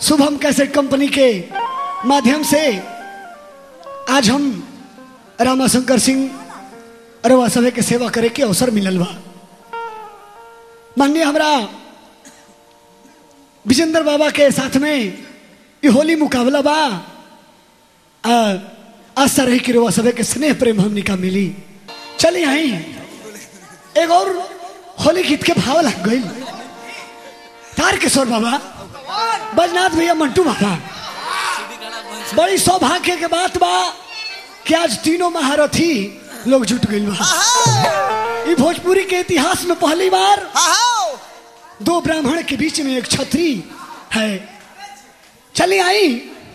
Shubham cassette company के माध्यम से आज हम रामाशंकर सिंह अरवा सभे के सेवा करे के अवसर मिलल बा माननीय हमरा विजेंद्र बाबा के साथ में ये होली मुकाबला बा आ, आशा रही कि रवा सभे के स्नेह प्रेम हमनी का मिली चलिए आई एक और होली गीत के भाव लग गई तार किशोर बाबा बजनाथ भैया मंटू बाबा बड़ी सौभाग्य के बात बा कि आज तीनों महारथी लोग जुट गई बा ई भोजपुरी के इतिहास में पहली बार दो ब्राह्मण के बीच में एक छत्री है चलिए आई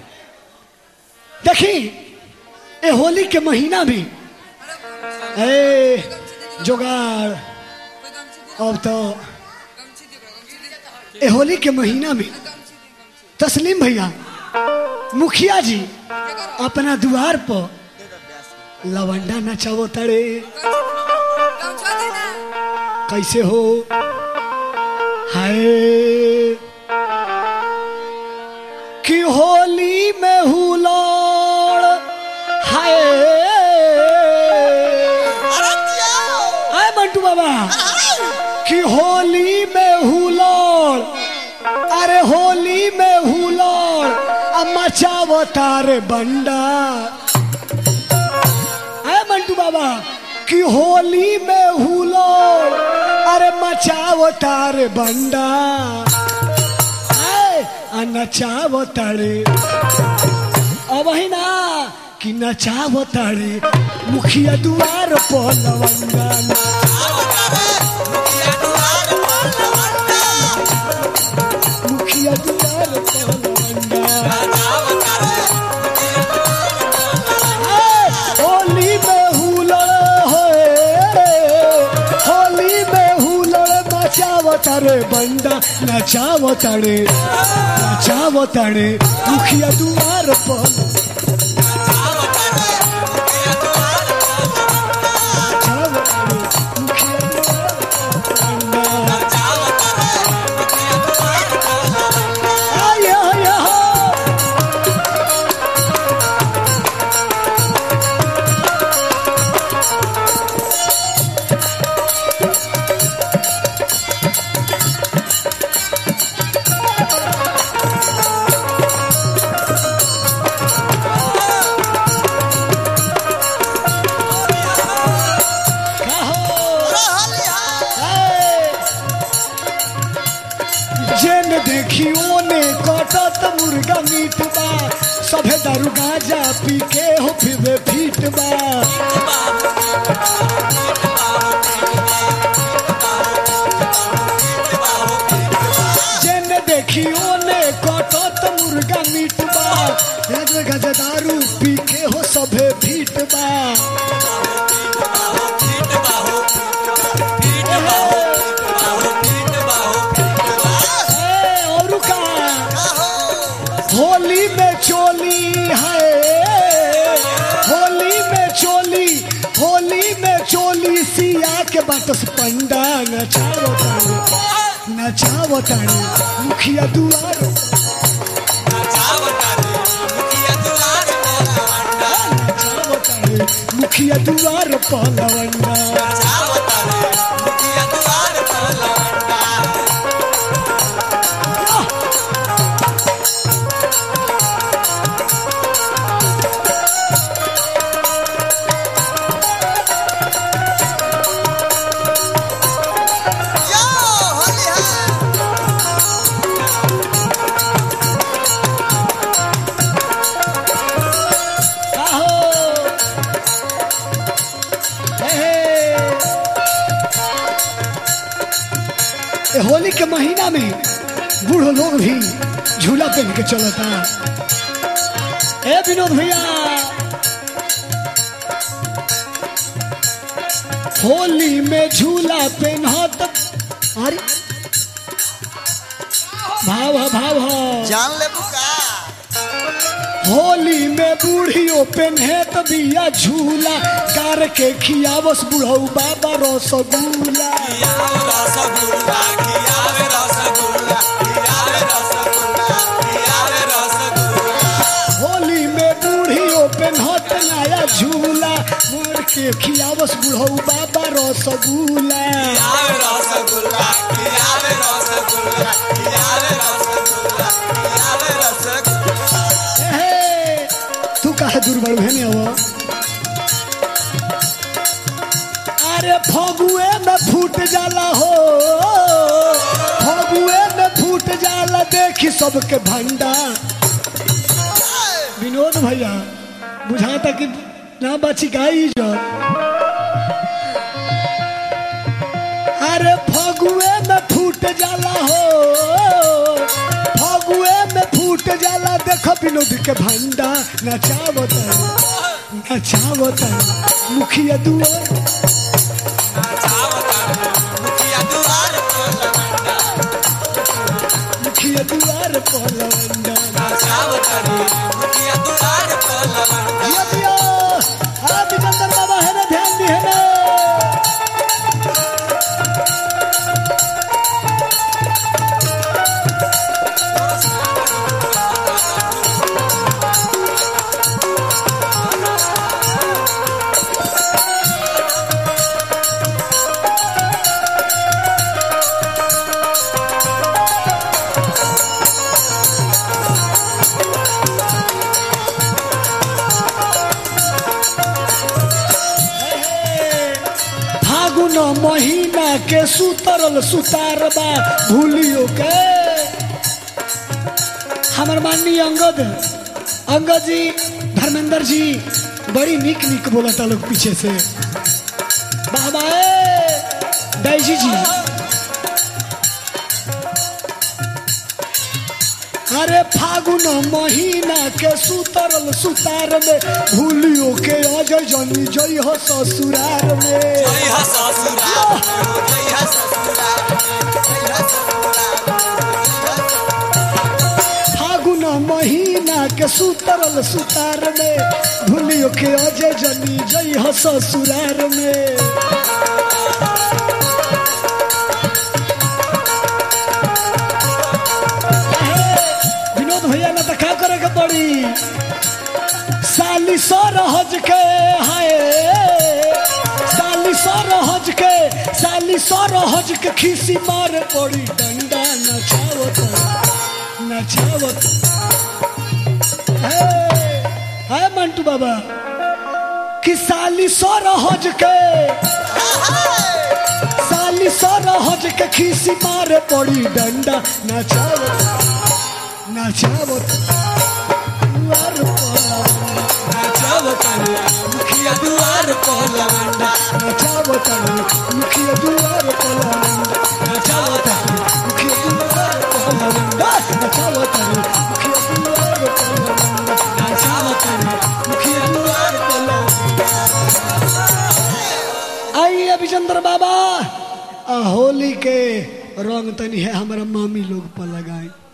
देखी ए होली के महीना में ए जोगाड़ अब तो ए होली के महीना में तस्लीम भैया मुखिया जी अपना द्वार पर लवंडा नचावो तड़े कैसे हो हाय कि होली में हुलोड़ हाय आए मंटू बाबा कि होली में हुलोड़ अरे होली में हुलोड़ अब मचावो तारे बंडा आए मंटू बाबा कि होली में हुलोड़ अरे मचावो तारे बंडा आए आ नचावो तारे अब ही ना कि नचावो तारे मुखिया दुआर पर लवंगा मुखिया दुआर पर लवंगा आए, होली में हुलड़ होए होली में हुलड़ नचावो तारे बंडा नचावो तारे नचावो तारे मुखिया दुआर पर नचावो तारे, मुखिया दुआर पर बंडा। आय, आय, आय। जेन देखी ओने कटत मुर्गा मीट बा सभे दारू गांजा पी के हो फिर फीट बा जेन देखी ओने कटत मुर्गा मीट बा गांजा गांजा दारू पी के हो सभे फीट बा ए, और का होली में चोली है होली में चोली होली में चोली सिया के बाटस पंडा नचावो तारे नचावो तारे मुखिया दुआर नचावो तारे मुखिया दुआर पलवंडा आहो हे हे। ए, होली के महीना में बूढ़ो लोग भी झूला पहन के चलता ए विनोद भैया होली में झूला पहनत अरे भाव भाव जान ले बुका होली में बूढ़ियों पेन्हे त बिया झूला कार के खियावस बुढ़ऊ बाबा रसगुल्ला रसगुल्ला खियावे रसगुल्ला खियावे रसगुल्ला झूला मोर के खियावस बुढ़ऊ बाबा रसगुल्ला हे, तू कहा दूर बड़ू है अब अरे फगुए में फूट जाला हो फगुए में फूट जाला देखी सबके भंडा विनोद भैया बुझाता कि ना बची गाई जो अरे फगुए में फूट जाला हो फगुए में फूट जाला देखो विनोद के भंडा नचावत नचावत मुखिया दुआ मुखिया दुआर पलवंडा दिया दिया हाँ विजंदर बाबा है ना ध्यान दी है ना फागुन महीना के सुतरल सुतार बा भूलियो के हमर माननीय अंगद अंगद जी धर्मेंद्र जी बड़ी निक निक बोलता लोग पीछे से बाबा ए डैजी जी अरे फागुन महीना के सुतरल सुतार में भूलियो के अजय जनी जई हो ससुरार में फागुन महीना के सुतरल सुतार में भूलियो के अजय जनी जई हो ससुरार में हे, विनोद भैया ना तो का करे के पड़ी साली सर हज के हाय साली सर हज के साली सर हज के खीसी मार पड़ी डंडा नचावत नचावत हे हाय मंटू बाबा कि साली सर हज के साली सर हज के खीसी मार पड़ी डंडा नचावत नचावत दुआर मुखिया दुआर पहलवंडा नचावत मुखिया दुआर पलवंडा नचावत मुखिया दुआर पलवंडा नचावत मुखिया दुआर पलवंडा नचावत मुखिया दुआर पलवंडा आइए अभिचंद्र बाबा आ होली के रंग तनी है हमारा मामी लोग पर लगाए